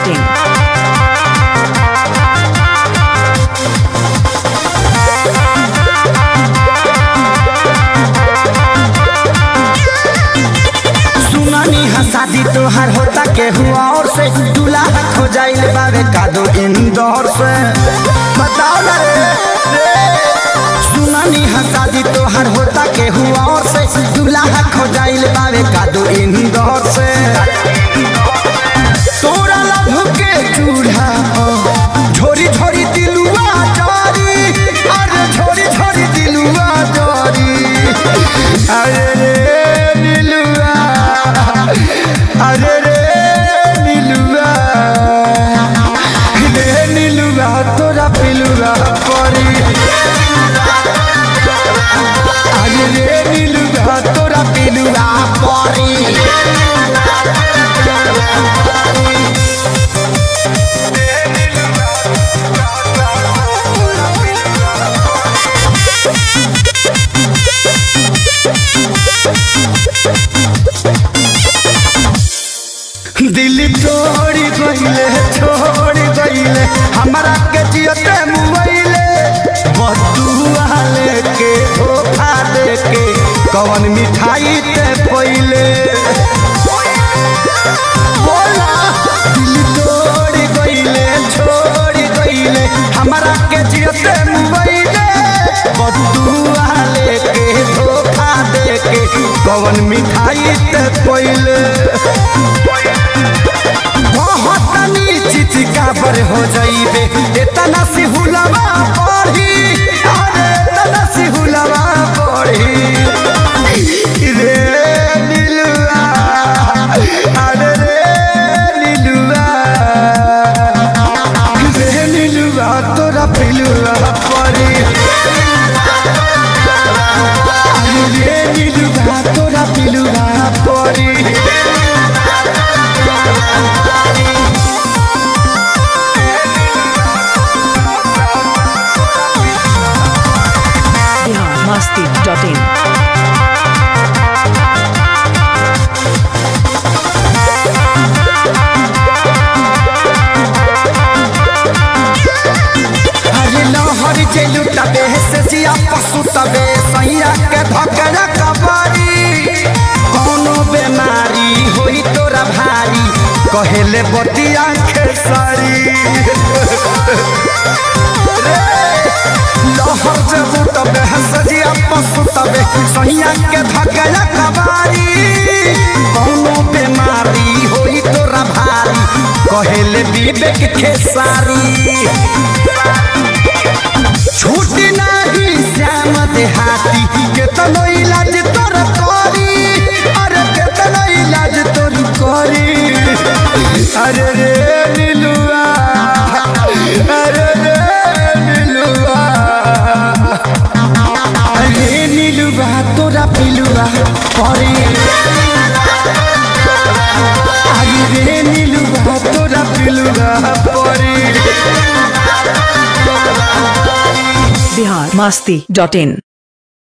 masti.in. सुनानी हा शादी तोहार होता के हुआ और से दूल्हा खो जाइल बावे कादो इंदौर से बताओ ना रे रे। सुनानी हा शादी तोहार होता के हुआ और से दूल्हा खो जाइल बावे कादो इंदौर से तोरा लभ के चूल्हा झोरी झोरी दिलुआ जारी अरे झोरी झोरी दिलुआ जारी अरे रे नीलुआ अरे रे नीलुआ रे नीलुआ तोरा पिलुआ परी अरे रे नीलुआ तोरा पिलुआ परी दिल तोड़ी गईले छोड़ी गईले हमरा के जियते मुइले बदुआ लेके धोखा देके कवन मिठाई ते पहिले बोला दिल तोड़ी गईले छोड़ी गईले हमरा के जियते मुइले बदुआ लेके धोखा देके कवन मिठाई ते पहिले बहुतनी चिचिका पर हो जाइबे इतना सी हुलवा पढ़ी अरे इतना सी हुलवा पढ़ी रे नीलुआ अरे रे नीलुआ रे नीलुआ तोरा पिलुआ पढ़ी अरे रे नीलुआ तोरा पिलुआ पढ़ी Bihar masti.in. अरे लहर चलू तबे से जिया पशु तबे सैया के धकरा कबारी कोनो बेमारी होई तोरा भारी कहेले बतिया खेसारी रे, लहर चलू तबे से जिया पशु तबे सैया के धकरा कबारी कोनो बेमारी होई तोरा भारी कहेले विवेक खेसारी छूटी नहीं श्याम देहाती केतनो इलाज तोर करी अरे केतनो इलाज तोर करी अरे रे नीलुआ अरे रे नीलुआ अरे नीलुआ तोरा पिलुआ परी अरे रे नीलुआ तोरा पिलुआ परी Bihar masti.in.